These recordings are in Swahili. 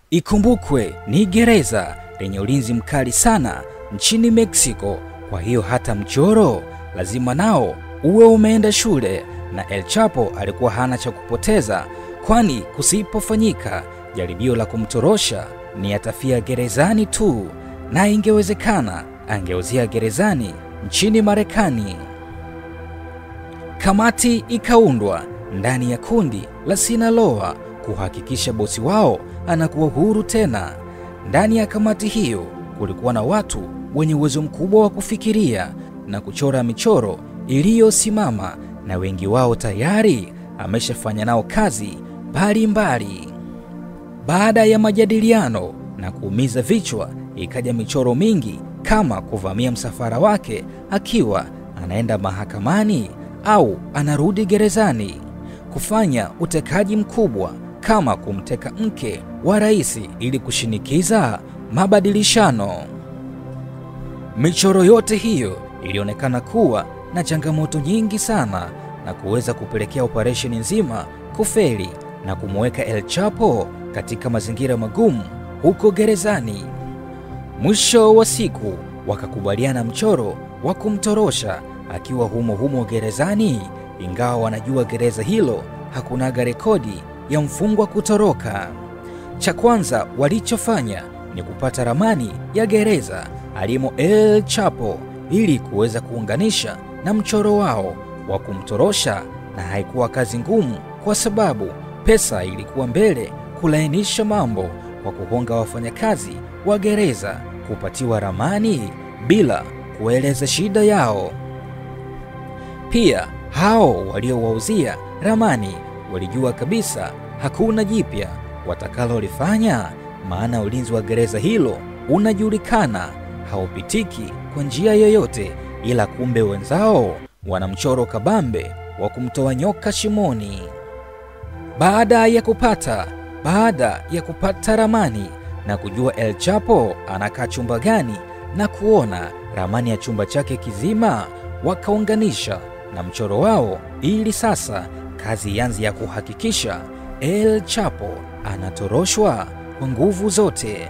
Ikumbukwe ni gereza lenye ulinzi mkali sana nchini Mexico, kwa hiyo hata mchoro lazima nao uwe umeenda shule, na El Chapo alikuwa hana cha kupoteza, kwani kusipofanyika jaribio la kumtorosha ni atafia gerezani tu, na ingewezekana angeuzia gerezani nchini Marekani. Kamati ikaundwa ndani ya kundi la Sinaloa kuhakikisha bosi wao anakuwa huru tena. Ndani ya kamati hiyo kulikuwa na watu wenye uwezo mkubwa wa kufikiria na kuchora michoro iliyosimama, na wengi wao tayari ameshafanya nao kazi mbalimbali. Baada ya majadiliano na kuumiza vichwa, ikaja michoro mingi kama kuvamia msafara wake akiwa anaenda mahakamani au anarudi gerezani, kufanya utekaji mkubwa kama kumteka mke wa rais ili kushinikiza mabadilishano. Michoro yote hiyo ilionekana kuwa na changamoto nyingi sana na kuweza kupelekea operesheni nzima kufeli na kumweka El Chapo katika mazingira magumu huko gerezani. Mwisho wa siku wakakubaliana mchoro wa kumtorosha akiwa humo humo gerezani, ingawa wanajua gereza hilo hakunaga rekodi ya mfungwa kutoroka. Cha kwanza walichofanya ni kupata ramani ya gereza alimo El Chapo ili kuweza kuunganisha na mchoro wao wa kumtorosha, na haikuwa kazi ngumu kwa sababu pesa ilikuwa mbele kulainisha mambo kwa kuhonga wafanyakazi wa gereza kupatiwa ramani bila kueleza shida yao. Pia hao waliowauzia ramani walijua kabisa hakuna jipya watakalolifanya, maana ulinzi wa gereza hilo unajulikana, haupitiki kwa njia yoyote, ila kumbe wenzao wana mchoro kabambe wa kumtoa nyoka shimoni. Baada ya kupata baada ya kupata ramani na kujua El Chapo anakaa chumba gani na kuona ramani ya chumba chake kizima, wakaunganisha na mchoro wao ili sasa kazi ianze ya kuhakikisha El Chapo anatoroshwa kwa nguvu zote.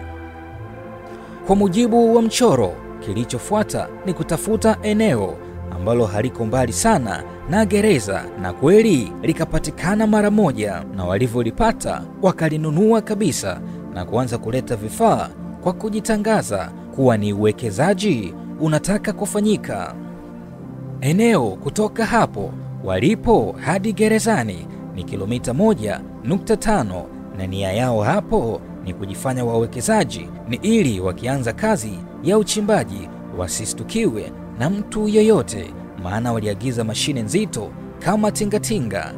Kwa mujibu wa mchoro, kilichofuata ni kutafuta eneo ambalo haliko mbali sana na gereza, na kweli likapatikana mara moja, na walivyolipata wakalinunua kabisa na kuanza kuleta vifaa kwa kujitangaza kuwa ni uwekezaji unataka kufanyika. Eneo kutoka hapo walipo hadi gerezani ni kilomita moja nukta tano na nia yao hapo ni kujifanya wawekezaji, ni ili wakianza kazi ya uchimbaji wasistukiwe na mtu yeyote, maana waliagiza mashine nzito kama tingatinga.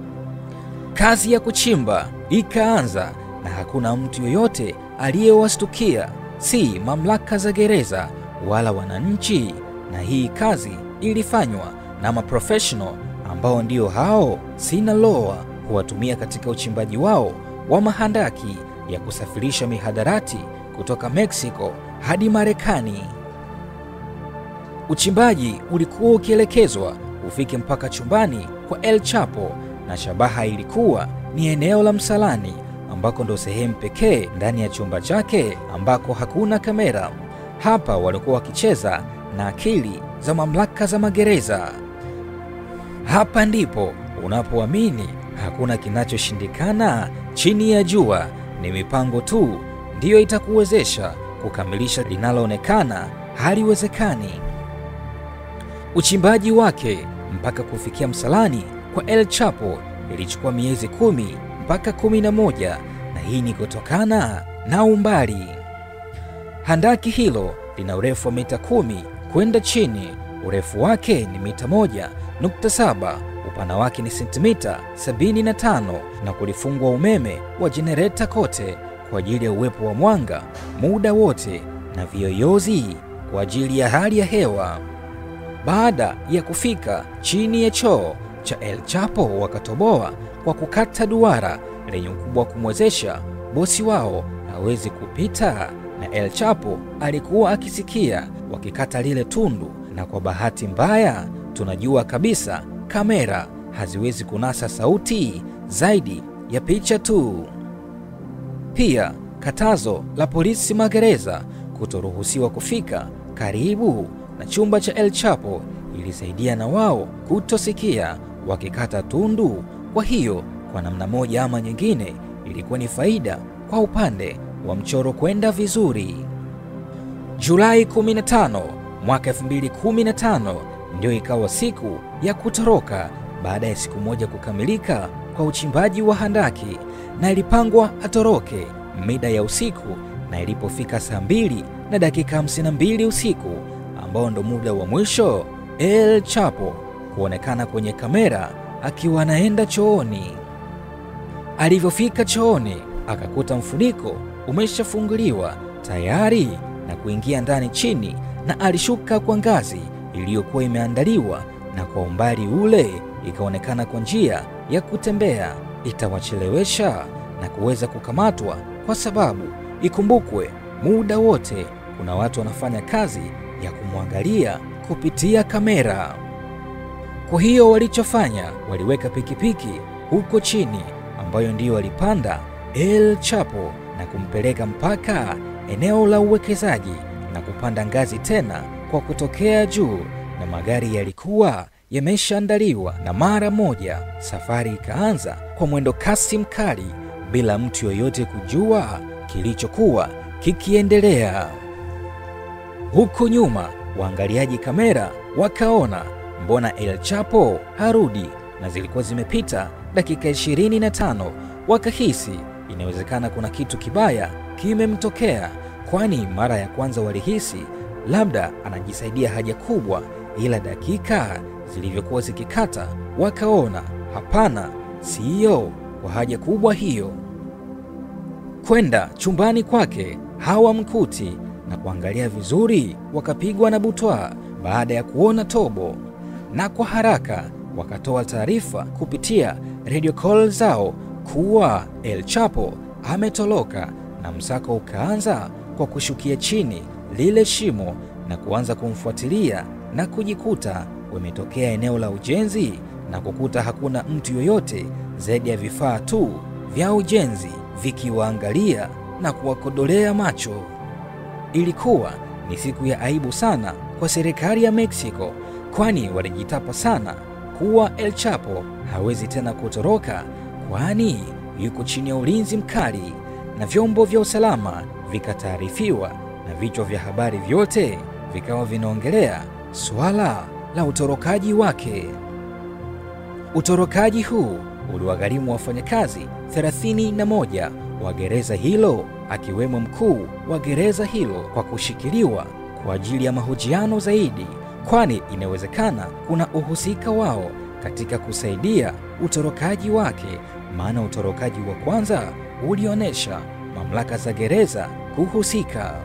Kazi ya kuchimba ikaanza na hakuna mtu yoyote aliyewastukia, si mamlaka za gereza wala wananchi, na hii kazi ilifanywa na maprofessional ambao ndio hao Sinaloa huwatumia katika uchimbaji wao wa mahandaki ya kusafirisha mihadarati kutoka Mexico hadi Marekani. Uchimbaji ulikuwa ukielekezwa ufike mpaka chumbani kwa El Chapo, na shabaha ilikuwa ni eneo la msalani ambako ndo sehemu pekee ndani ya chumba chake ambako hakuna kamera. Hapa walikuwa wakicheza na akili za mamlaka za magereza. Hapa ndipo unapoamini hakuna kinachoshindikana chini ya jua, ni mipango tu ndiyo itakuwezesha kukamilisha linaloonekana haliwezekani. Uchimbaji wake mpaka kufikia msalani kwa El Chapo ilichukua miezi kumi mpaka kumi na moja na hii ni kutokana na umbali. Handaki hilo lina urefu wa mita kumi kwenda chini, urefu wake ni mita moja nukta saba upana wake ni sentimita 75 na kulifungwa umeme wa jenereta kote kwa ajili ya uwepo wa mwanga muda wote na viyoyozi kwa ajili ya hali ya hewa. Baada ya kufika chini ya choo cha El Chapo, wakatoboa kwa kukata duara lenye ukubwa wa kumwezesha bosi wao hawezi kupita, na El Chapo alikuwa akisikia wakikata lile tundu, na kwa bahati mbaya tunajua kabisa kamera haziwezi kunasa sauti zaidi ya picha tu. Pia Katazo la polisi magereza kutoruhusiwa kufika karibu na chumba cha El Chapo ilisaidia na wao kutosikia wakikata tundu. Kwa hiyo kwa namna moja ama nyingine ilikuwa ni faida kwa upande wa mchoro kwenda vizuri. Julai 15 mwaka 2015 ndio ikawa siku ya kutoroka baada ya siku moja kukamilika kwa uchimbaji wa handaki, na ilipangwa atoroke mida ya usiku, na ilipofika saa mbili na dakika 52 usiku, ambao ndo muda wa mwisho El Chapo kuonekana kwenye kamera akiwa anaenda chooni. Alivyofika chooni, akakuta mfuniko umeshafunguliwa tayari na kuingia ndani chini, na alishuka kwa ngazi iliyokuwa imeandaliwa, na kwa umbali ule ikaonekana kwa njia ya kutembea itawachelewesha na kuweza kukamatwa, kwa sababu ikumbukwe, muda wote kuna watu wanafanya kazi ya kumwangalia kupitia kamera. Kwa hiyo walichofanya, waliweka pikipiki huko chini, ambayo ndiyo walipanda El Chapo na kumpeleka mpaka eneo la uwekezaji na kupanda ngazi tena kwa kutokea juu, na magari yalikuwa yameshaandaliwa, na mara moja safari ikaanza kwa mwendo kasi mkali bila mtu yoyote kujua kilichokuwa kikiendelea. Huku nyuma, waangaliaji kamera wakaona mbona El Chapo harudi, na zilikuwa zimepita dakika 25. Wakahisi inawezekana kuna kitu kibaya kimemtokea, kwani mara ya kwanza walihisi labda anajisaidia haja kubwa, ila dakika zilivyokuwa zikikata wakaona hapana, siyo kwa haja kubwa hiyo. Kwenda chumbani kwake hawamkuti na kuangalia vizuri, wakapigwa na butwa baada ya kuona tobo, na kwa haraka wakatoa taarifa kupitia radio call zao kuwa El Chapo ametoroka, na msako ukaanza kwa kushukia chini lile shimo na kuanza kumfuatilia na kujikuta wametokea eneo la ujenzi na kukuta hakuna mtu yoyote zaidi ya vifaa tu vya ujenzi vikiwaangalia na kuwakodolea macho. Ilikuwa ni siku ya aibu sana kwa serikali ya Mexico, kwani walijitapa sana kuwa El Chapo hawezi tena kutoroka, kwani yuko chini ya ulinzi mkali, na vyombo vya usalama vikataarifiwa na vichwa vya habari vyote vikawa vinaongelea suala la utorokaji wake. Utorokaji huu uliwagharimu wafanyakazi 31 wa gereza hilo akiwemo mkuu wa gereza hilo kwa kushikiliwa kwa ajili ya mahojiano zaidi, kwani inawezekana kuna uhusika wao katika kusaidia utorokaji wake, maana utorokaji wa kwanza ulionyesha mamlaka za gereza kuhusika.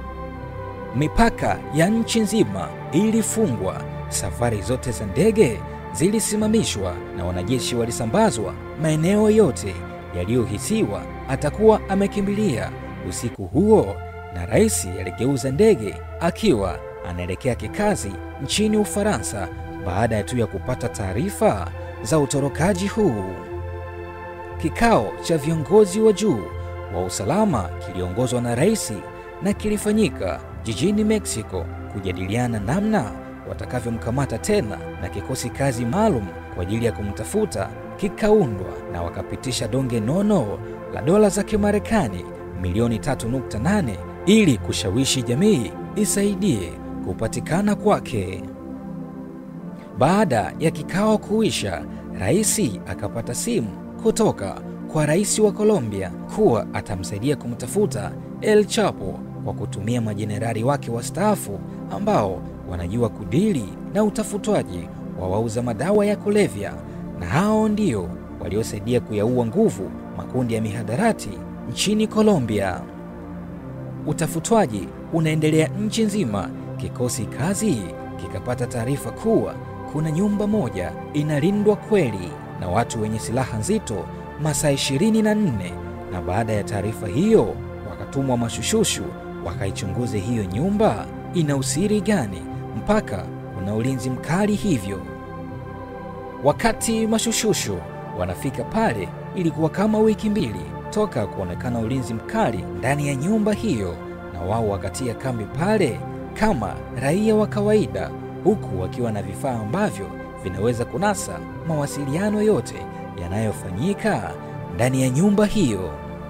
Mipaka ya nchi nzima ilifungwa, safari zote za ndege zilisimamishwa na wanajeshi walisambazwa maeneo yote yaliyohisiwa atakuwa amekimbilia usiku huo, na rais aligeuza ndege akiwa anaelekea kikazi nchini Ufaransa baada ya tu ya kupata taarifa za utorokaji huu. Kikao cha viongozi wa juu wa usalama kiliongozwa na rais na kilifanyika jijini Mexico kujadiliana namna watakavyomkamata tena, na kikosi kazi maalum kwa ajili ya kumtafuta kikaundwa, na wakapitisha donge nono la dola za Kimarekani milioni 3.8 ili kushawishi jamii isaidie kupatikana kwake. Baada ya kikao kuisha, rais akapata simu kutoka kwa rais wa Colombia kuwa atamsaidia kumtafuta El Chapo kwa kutumia majenerali wake wastaafu ambao wanajua kudili na utafutwaji wa wauza madawa ya kulevya, na hao ndio waliosaidia kuyaua nguvu makundi ya mihadarati nchini Colombia. Utafutwaji unaendelea nchi nzima. Kikosi kazi kikapata taarifa kuwa kuna nyumba moja inalindwa kweli na watu wenye silaha nzito masaa 24, na baada ya taarifa hiyo wakatumwa mashushushu wakaichunguze hiyo nyumba ina usiri gani mpaka kuna ulinzi mkali hivyo. Wakati mashushushu wanafika pale, ilikuwa kama wiki mbili toka kuonekana ulinzi mkali ndani ya nyumba hiyo, na wao wakatia kambi pale kama raia wa kawaida, huku wakiwa na vifaa ambavyo vinaweza kunasa mawasiliano yote yanayofanyika ndani ya nyumba hiyo.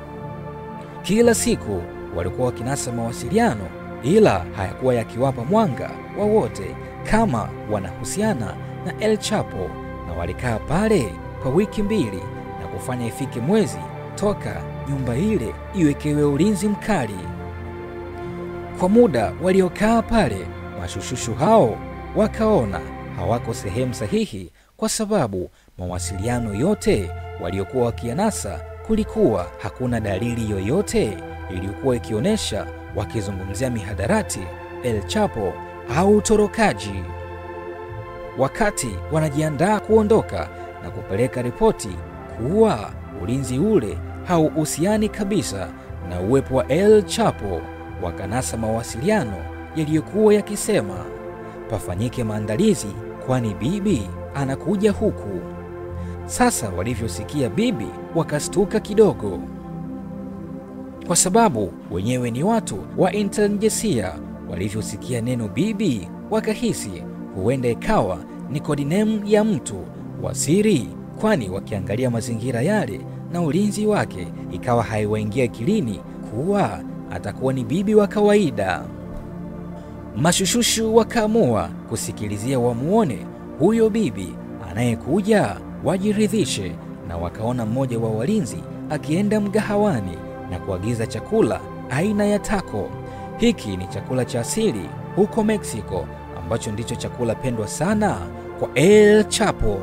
Kila siku walikuwa wakinasa mawasiliano, ila hayakuwa yakiwapa mwanga wowote kama wanahusiana na El Chapo, na walikaa pale kwa wiki mbili na kufanya ifike mwezi toka nyumba ile iwekewe ulinzi mkali. Kwa muda waliokaa pale, mashushushu hao wakaona hawako sehemu sahihi, kwa sababu mawasiliano yote waliokuwa wakiyanasa, kulikuwa hakuna dalili yoyote iliyokuwa ikionyesha wakizungumzia mihadarati, El Chapo au utorokaji. Wakati wanajiandaa kuondoka na kupeleka ripoti kuwa ulinzi ule hauhusiani kabisa na uwepo wa El Chapo, wakanasa mawasiliano yaliyokuwa yakisema pafanyike maandalizi, kwani bibi anakuja huku. Sasa walivyosikia bibi, wakastuka kidogo, kwa sababu wenyewe ni watu wa intelijensia. Walivyosikia neno bibi, wakahisi huenda ikawa ni kodinemu ya mtu wa siri, kwani wakiangalia mazingira yale na ulinzi wake, ikawa haiwaingia akilini kuwa atakuwa ni bibi wa kawaida. Mashushushu wakaamua kusikilizia wamuone huyo bibi anayekuja, wajiridhishe. Na wakaona mmoja wa walinzi akienda mgahawani na kuagiza chakula aina ya taco. Hiki ni chakula cha asili huko Mexico, ambacho ndicho chakula pendwa sana kwa El Chapo.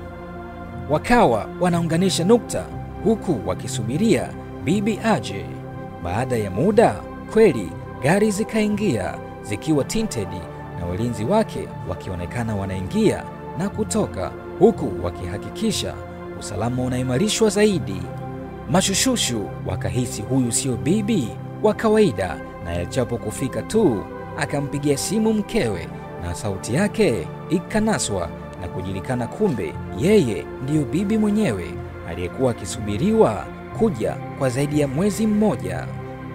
Wakawa wanaunganisha nukta huku wakisubiria bibi aje. Baada ya muda kweli gari zikaingia zikiwa tinted na walinzi wake wakionekana wanaingia na kutoka, huku wakihakikisha usalama unaimarishwa zaidi. Mashushushu wakahisi huyu sio bibi wa kawaida, na El Chapo kufika tu akampigia simu mkewe, na sauti yake ikanaswa na kujulikana, kumbe yeye ndiyo bibi mwenyewe aliyekuwa akisubiriwa kuja kwa zaidi ya mwezi mmoja.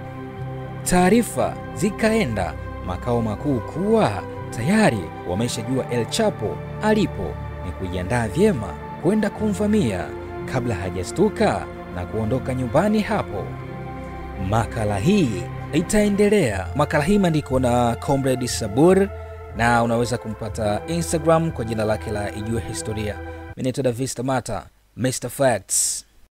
Taarifa zikaenda makao makuu kuwa tayari wameshajua El Chapo alipo, ni kujiandaa vyema kwenda kumvamia kabla hajastuka na kuondoka nyumbani hapo. Makala hii itaendelea. Makala hii imeandikwa na Comrade Sabur na unaweza kumpata Instagram kwa jina lake la Ijue Historia. Mimi naitwa Davista Mata, Mr Facts.